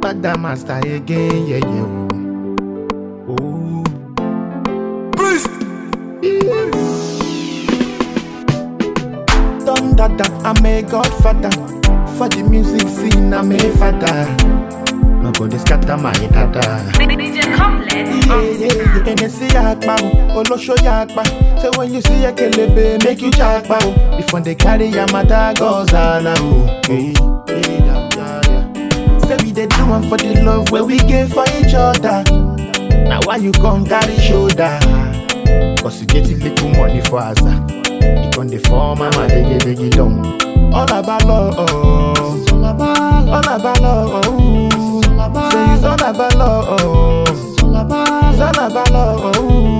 Bada master again, yeah, yeah. Oh. oh. Don dada, I'm a godfather. For the music scene, I'm a father. Nobody scatter my dada. DJ Comlet. Yeah, yeah, yeah. Hennessy yakpa, oh, olosho yakpa. So when you see a kelebe, make you jakpa. oh. Before they carry your mother goes ala, oh. Hey, hey, yeah, yeah, yeah. Say we dey do one for the love where we give for each other. Now why you come carry shoulder? Cause you get a little money for us. You come the form, mama, they get biggie long. All about love, oh. All about love, oh. Say it's all about love, oh. It's all about love, oh.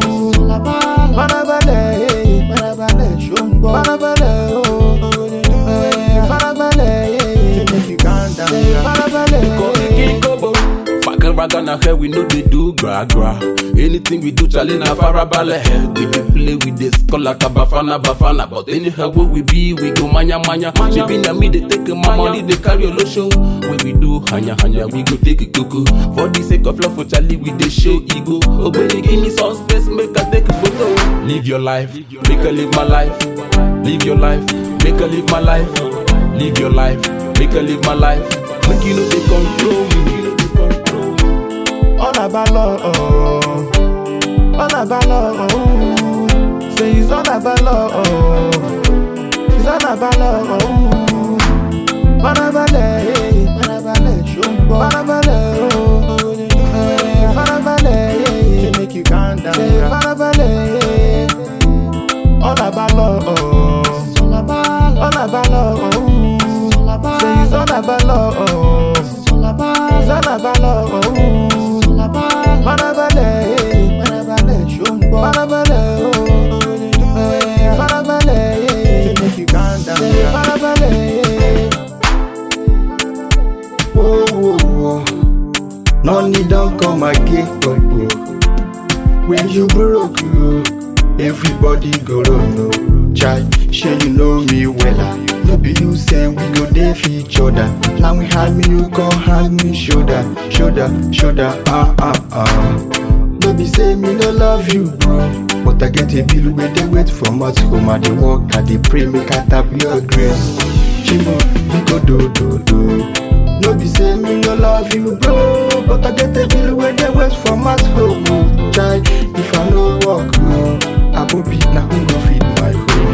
Farabalẹ̀, farabalẹ̀, ṣóńgbọ́. Farabalẹ̀, oh. Eh, Farabalẹ̀, yeah. Make you calm down. Farabalẹ̀, Fucking rag on our head, we know they do gra gra. Anything we do, Charlie na farabale. We dey play with this call like a bafana bafana. But anyhow where we be, we go manya manya. She be na me, they take my money, they carry a show. When we do hanya hanya, we go take a cuckoo. For the sake of love for Charlie, we dey show ego. Oh baby, give me some space, make I take a photo. Live your life, make I live my life. Live your life, make I live my life. Live your life, make I live my life. Make you know they control me. You know they control me. all about love, oh. All about love, oh. Say it's all about love, oh. It's all about love, oh. Farabalẹ̀, farabalẹ̀, ṣóńgbọ́. Farabalẹ̀, oh. Eh, Farabalẹ̀, yeah. Make you calm down. Say farabalẹ̀, yeah. All about love, oh. All about love, oh. Say it's all about love, oh. It's all about love, oh. Farabalẹ̀, yeah. farabalẹ̀, ṣóńgbọ́. Farabalẹ̀, oh. Eh, Farabalẹ̀, yeah. Make you calm down. Say farabalẹ̀, yeah. Whoa, whoa, whoa. Money don't come again, but oh. when you broke, you everybody go run no. Chai, sure you know me well. No be you say we go there for each other. Now we had me, you come hand me shoulder, shoulder, shoulder, ah ah ah. No be say me no love you, bro. But I get a bill where they wait for us home. I dey work, I dey pray, make I tap your grace. Chimo, we go do do do. No be say me no love you, bro. But I get a bill where they wait for my home. oh. Chai, if I no work, oh, I go be now who go feed my home.